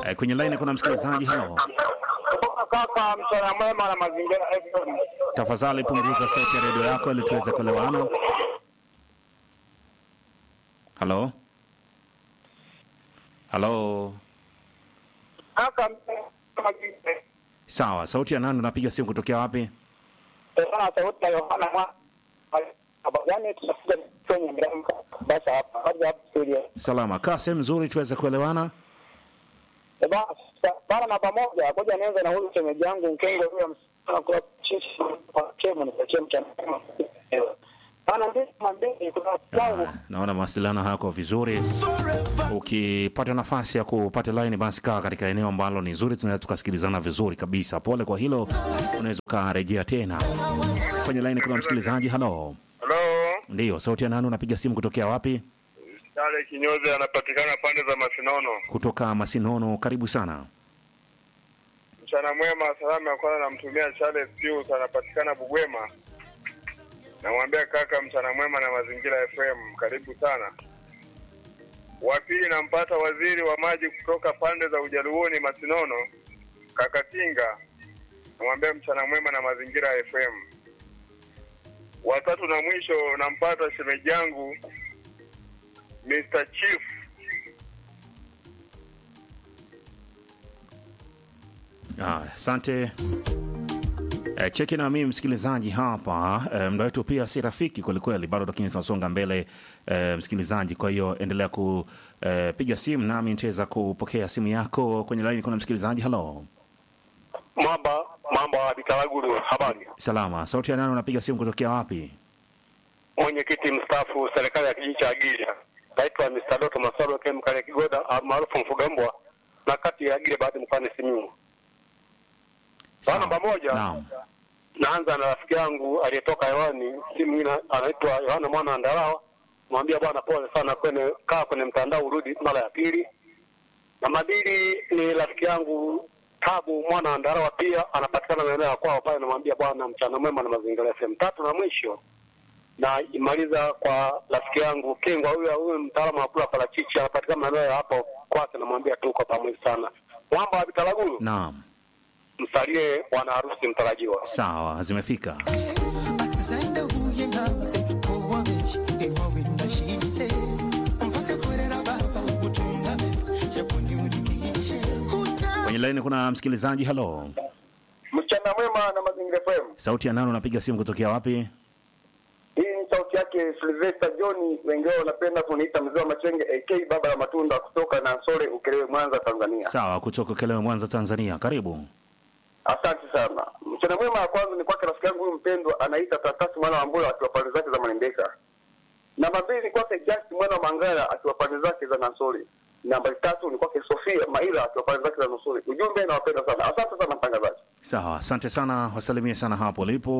Eh, kwenye line kuna msikilizaji. Halo, Kaka, mchana mwema na mazingira FM. tafadhali punguza sauti ya redio yako ili tuweze kuelewana. Halo, halo. Kaka, mazingira Sawa, sauti ya nani? Unapiga simu kutokea wapi? sana sauti ya Yohana mwa Abagani tunakuja kwenye mramka. Basi hapa hadi hapa studio. Salama, kaa sehemu nzuri tuweze kuelewana. Eh, basi bana na pamoja ngoja nianze na huyu shemeji yangu Nkengo huyo msichana kwa chichi kwa chemo ni kwa chemo cha bana ndiye mwambie kuna wangu Ah, naona mawasiliano hayako vizuri. Ukipata nafasi ya kupata line, basi kaa katika eneo ambalo ni zuri, tunaweza tukasikilizana vizuri kabisa. Pole kwa hilo, unaweza ukarejea tena kwenye line. Kuna msikilizaji. Halo, Halo, ndiyo, sauti ya nani? Unapiga simu kutokea wapi? Sale Kinyozi anapatikana pande za Masinono. Kutoka Masinono, karibu sana. Mchana mwema, salamu ya kwanza namtumia Charles Pius anapatikana Bugwema. Namwambia kaka, mchana mwema na mazingira FM, karibu sana. Wa pili nampata waziri wa maji kutoka pande za Ujaluoni Masinono, kaka Tinga. Namwambia mchana mwema na mazingira FM. Watatu na mwisho nampata shemeji yangu Mr. Chief Ah, Asante. Eh, cheki na mimi msikilizaji hapa eh, muda wetu pia si rafiki kwelikweli bado, lakini tunasonga mbele eh, msikilizaji. Kwa hiyo endelea kupiga simu nami nitaweza kupokea simu yako kwenye laini. Kuna msikilizaji. Halo, Mamba mambo ya Bikaraguru, habari. salama. Sauti ya nani? Unapiga simu kutokea wapi? Mwenyekiti mstaafu serikali ya kijiji cha Agilia, naitwa Mr. Doto Masaro Kem Kale Kigoda maarufu Mfugambwa na kati ya Agilia baadhi mkoani Simiyu. Bana Sawa. pamoja. Naam. Naanza na rafiki yangu aliyetoka hewani, simu ina anaitwa Yohana mwana wa Ndalawa. Mwambia bwana, pole sana, kwenye kaa kwenye mtandao urudi mara ya pili. Namba mbili ni rafiki yangu Tabu mwana wa Ndalawa, pia anapatikana maeneo ya kwao pale. Namwambia bwana, mchana mwema na mazingira FM. Tatu na mwisho na imaliza kwa rafiki yangu Kengwa, huyo huyo mtaalamu wa kula parachichi, anapatikana maeneo ya hapo kwake. Namwambia tuko pamoja sana. Mwamba wa Bitaraguru, Naam, msalie bwana harusi mtarajiwa. sawa, zimefika. Alexander huye nawe owabeshi ewawe ndashise mpaka korera baba utunga mesi jaboni unikishe Kwenye laini kuna msikilizaji. Halo, mchana mwema na mazingira FM. sauti ya nani? Unapiga simu kutokea wapi? Hii ni sauti yake Sylvester John, wengi wao wanapenda kuniita mzee wa Machenge AK baba ya matunda kutoka Nansole Ukerewe, Mwanza, Tanzania. Sawa, kutoka Kelewe, Mwanza, Tanzania. Karibu. Asante sana. Mchana mwema ya kwanza ni kwake rafiki yangu huyu mpendwa anaita Tatasi mwana wa Mbula akiwa pande zake za Manembeka. Namba mbili ni kwake Just mwana wa Mangala akiwa pande zake za Nansole. Namba tatu ni kwake Sofia Maila akiwa pande zake za Nansole. Ujumbe nawapenda sana. Asante sana mtangazaji. Sawa, asante sana, wasalimie sana hapo ulipo.